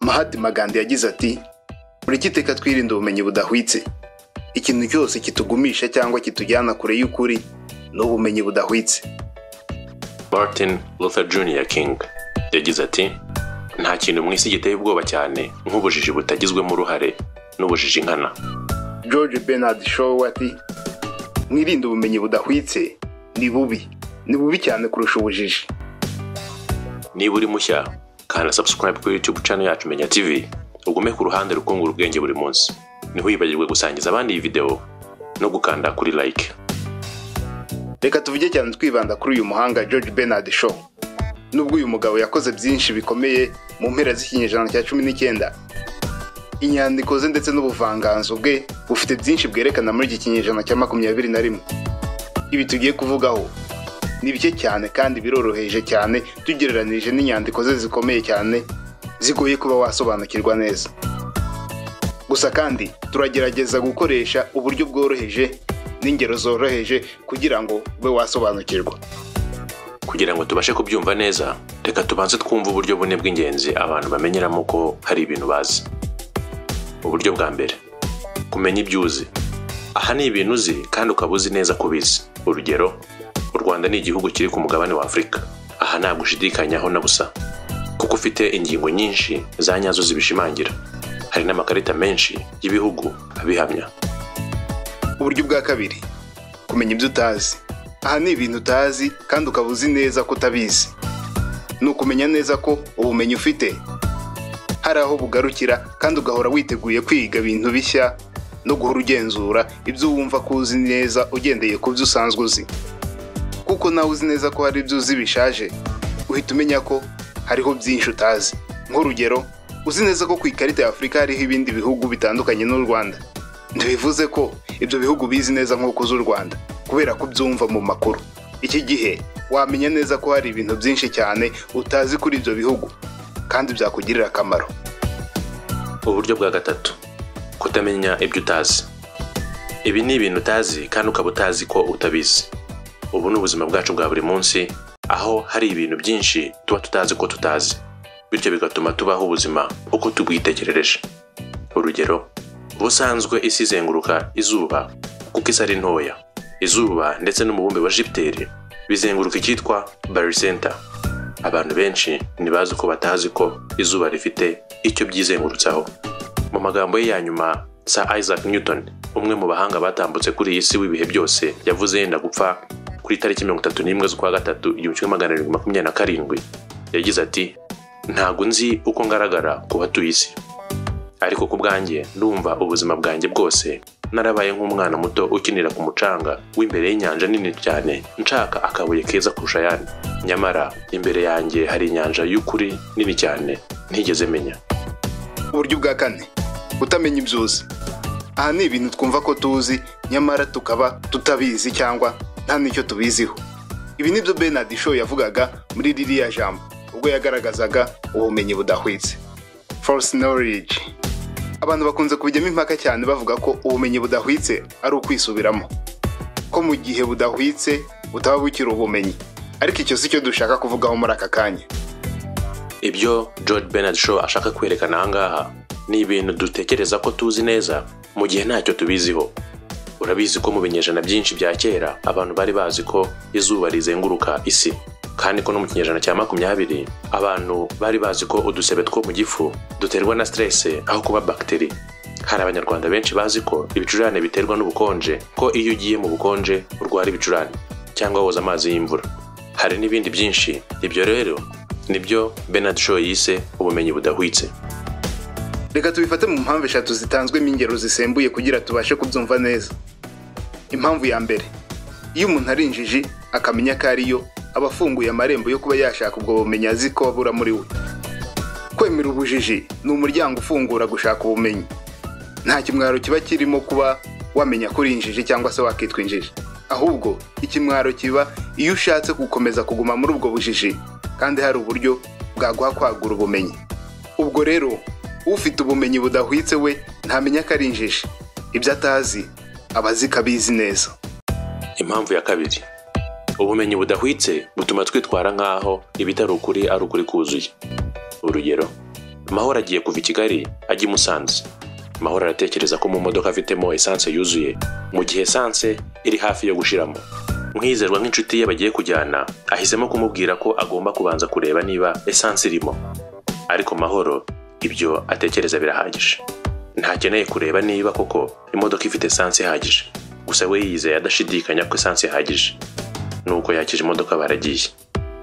Mahatma Gandhi yagize ati muri giteka twirinde ubumenyi budahwitse ikintu cyose kitugumisha cyangwa kitujyana kure y'ukuri ni ubumenyi budahwitse martin luther jr king yagize ati nta kintu mu isi giteye ubwoba cyane nk'ubujiji butagizwemo uruhare n'ubujiji nkana george bernard shaw ati mwirinde ubumenyi budahwitse ni bubi ni bubi cyane kurusha ubujiji niba uri mushya kanda subscribe kuri youtube channel yacu menya tv ugume ku ruhande rukungura ubwenge buri munsi ntiwibagirwe gusangiza abandi iyi videwo no gukanda kuri like reka tuvuge cyane twibanda kuri uyu muhanga george bernard shaw nubwo uyu mugabo yakoze byinshi bikomeye mu mpera z'ikinyejana cya cumi n'icyenda inyandiko ze ndetse n'ubuvanganzo bwe bufite byinshi bwerekana muri iki kinyejana cya makumyabiri na rimwe ibi tugiye kuvugaho ni bike cyane kandi biroroheje cyane tugereranije n'inyandiko ze zikomeye cyane zigoye kuba wasobanukirwa neza gusa kandi turagerageza gukoresha uburyo bworoheje n'ingero zoroheje kugira ngo ube wasobanukirwa kugira ngo tubashe kubyumva neza reka tubanze twumve uburyo bune bw'ingenzi abantu bamenyeramo ko hari ibintu bazi uburyo bwa mbere kumenya ibyo uzi aha ni ibintu uzi kandi ukaba uzi neza ko ubizi urugero u rwanda ni igihugu kiri ku mugabane wa afurika aha ntabwo ushidikanyaho na busa kuko ufite ingingo nyinshi za nyazo zibishimangira hari n'amakarita menshi y'ibihugu abihamya uburyo bwa kabiri kumenya ibyo utazi aha ni ibintu utazi kandi ukaba uzi neza ko utabizi ni ukumenya neza ko ubumenyi ufite hari aho bugarukira kandi ugahora witeguye kwiga ibintu bishya no guhora ugenzura ibyo wumva ko uzi neza ugendeye ku byo usanzwe uzi kuko nawe uzi neza ko hari ibyo uzi bishaje uhita umenya ko hariho byinshi utazi nk'urugero uzi neza ko ku ikarita ya afurika hariho ibindi bihugu bitandukanye n'u rwanda ntibivuze ko ibyo bihugu bizi neza nk'uko uzi u rwanda kubera ko ubyumva mu makuru iki gihe wamenya neza ko hari ibintu byinshi cyane utazi kuri ibyo bihugu kandi byakugirira akamaro uburyo bwa gatatu kutamenya ibyo utazi ibi ni ibintu utazi kandi ukaba utazi ko utabizi ubu ni ubuzima bwacu bwa buri munsi aho hari ibintu byinshi tuba tutazi ko tutazi bityo bigatuma tubaho ubuzima uko tubwitegerereje urugero ubusanzwe isi izenguruka izuba kuko isi ari ntoya izuba ndetse n'umubumbe wa jupiteri bizenguruka icyitwa barisenta abantu benshi ntibazi ko batazi ko izuba rifite icyo byizengurutsaho mu magambo ye ya nyuma sa isaac newton umwe mu bahanga batambutse kuri iyi si w'ibihe byose yavuze yenda gupfa kuri tariki mirongo itatu n'imwe z'ukwa gatatu igihumbi kimwe magana arindwi makumyabiri na karindwi yagize ati ntabwo nzi uko ngaragara ku batuye isi ariko ku bwanjye ndumva ubuzima bwanjye bwose narabaye nk'umwana muto ukinira ku mucanga w'imbere y'inyanja nini cyane nshaka akabuye keza kurusha ayandi nyamara imbere yanjye hari inyanja y'ukuri nini cyane ntigeze menya uburyo bwa kane utamenya ibyo uzi aha ni ibintu twumva ko tuzi nyamara tukaba tutabizi cyangwa nta n'icyo tubiziho ibi ni byo bernard shaw yavugaga muri ririya jambo ubwo yagaragazaga ubumenyi budahwitse force knowledge abantu bakunze kubijyamo impaka cyane bavuga ko ubumenyi budahwitse ari ukwisubiramo ko mu gihe budahwitse butaba bukiri ubumenyi ariko icyo si cyo dushaka kuvugaho muri aka kanya ibyo george bernard shaw ashaka kwerekana ahangaha ni ibintu dutekereza ko tuzi neza mu gihe ntacyo tubiziho urabizi ko mu binyejana byinshi bya kera abantu bari bazi ko izuba rizenguruka isi kandi ko no mu kinyejana cya makumyabiri abantu bari bazi ko udusebe two mu gifu duterwa na siterese aho kuba bagiteri hari abanyarwanda benshi bazi ko ibicurane biterwa n'ubukonje ko iyo ugiye mu bukonje urwara ibicurane cyangwa woza amazi y'imvura hari n'ibindi byinshi ibyo rero nibyo bernard shaw yise ubumenyi budahwitse reka tubifate mu mpamvu eshatu zitanzwemo ingero zisembuye kugira tubashe kubyumva neza impamvu ya mbere iyo umuntu ari injiji akamenya ko ariyo aba afunguye amarembo yo kuba yashaka ubwo bumenyi azi ko abura muri we kwemera ubujiji ni umuryango ufungura gushaka ubumenyi nta kimwaro kiba kirimo kuba wamenya ko uri injiji cyangwa se wakitwa injiji ahubwo ikimwaro kiba iyo ushatse gukomeza kuguma muri ubwo bujiji kandi hari uburyo bwaguha kwagura ubumenyi ubwo rero ufite ubumenyi budahwitse we ntamenya ko ari injiji ibyo atazi aba azi ko abizi neza impamvu ya kabiri ubumenyi budahwitse butuma twitwara nk'aho ibitari ukuri ari ukuri kuzuye urugero mahoro agiye kuva i kigali ajya i musanze mahoro aratekereza ko mu modoka afitemo esanse yuzuye mu gihe esanse iri hafi yo gushiramo mwizerwa nk'inshuti ye bagiye kujyana ahisemo kumubwira ko agomba kubanza kureba niba esanse irimo ariko mahoro ibyo atekereza birahagije ntakeneye kureba niba koko imodoka ifite esanse ihagije gusa we yizeye adashidikanya ko esanse ihagije nuko yakije imodoka baragiye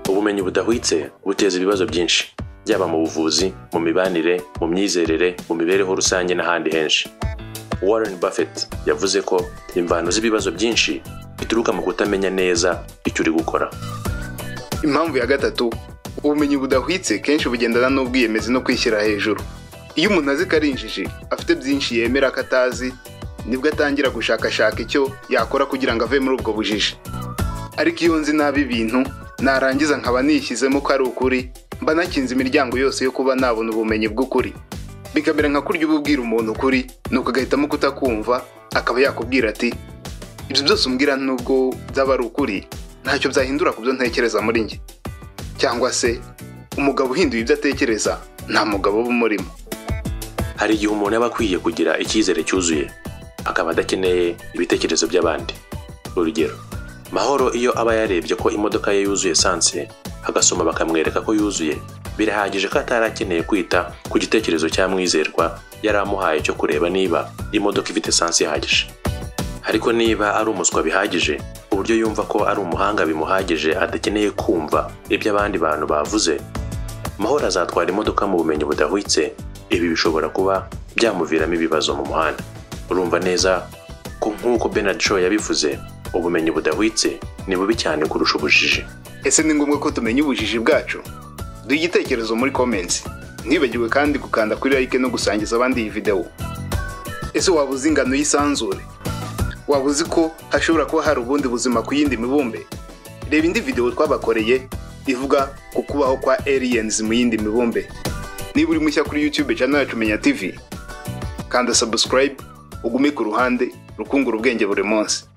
ubumenyi budahwitse buteza ibibazo byinshi byaba mu buvuzi mu mibanire mu myizerere mu mibereho rusange n'ahandi henshi warren buffett yavuze ko imvano z'ibibazo byinshi bituruka mu kutamenya neza icyo uri gukora impamvu ya gatatu ubumenyi budahwitse kenshi bugendana n'ubwiyemezi no kwishyira hejuru iyo umuntu azi ko ari injiji afite byinshi yemera ko atazi nibwo atangira gushakashaka icyo yakora kugira ngo ave muri ubwo bujiji ariko iyo nzi nabi ibintu narangiza nkaba nishyizemo ko ari ukuri mba nakinze imiryango yose yo kuba nabona ubumenyi bw'ukuri bikamera nka kurya uba ubwira umuntu ukuri nuko agahitamo kutakumva akaba yakubwira ati ibyo byose umbwira nubwo byaba ari ukuri ntacyo byahindura ku byo ntekereza muri njye cyangwa se umugabo uhinduye ibyo atekereza nta mugabo uba umurimo hari igihe umuntu aba akwiye kugira icyizere cyuzuye akaba adakeneye ibitekerezo by'abandi urugero mahoro iyo aba yarebye ko imodoka ye yuzuye esanse agasoma bakamwereka ko yuzuye birahagije ko atari akeneye kwita ku gitekerezo cya mwizerwa yari amuhaye cyo kureba niba imodoka ifite esanse ihagije ariko niba ari umuswa bihagije uburyo yumva ko ari umuhanga bimuhagije adakeneye kumva ibyo abandi bantu bavuze mahoro azatwara imodoka mu bumenyi budahwitse ibi bishobora kuba byamuviramo ibibazo mu muhanda urumva neza ko nk'uko Bernard Shaw yabivuze ubumenyi budahwitse ni bubi cyane kurusha ubujiji ese ni ngombwa ko tumenya ubujiji bwacu duha igitekerezo muri comments ntibagiwe kandi gukanda kuri like no gusangiza abandi iyi videwo ese waba uzi ingano y'isanzure waba uzi ko hashobora kuba hari ubundi buzima ku yindi mibumbe reba indi videwo twabakoreye ivuga ku kubaho kwa aliens mu yindi mibumbe niba uri mushya kuri youtube channel yacu menya tv kanda subscribe ugume ku ruhande rukungura ubwenge buri munsi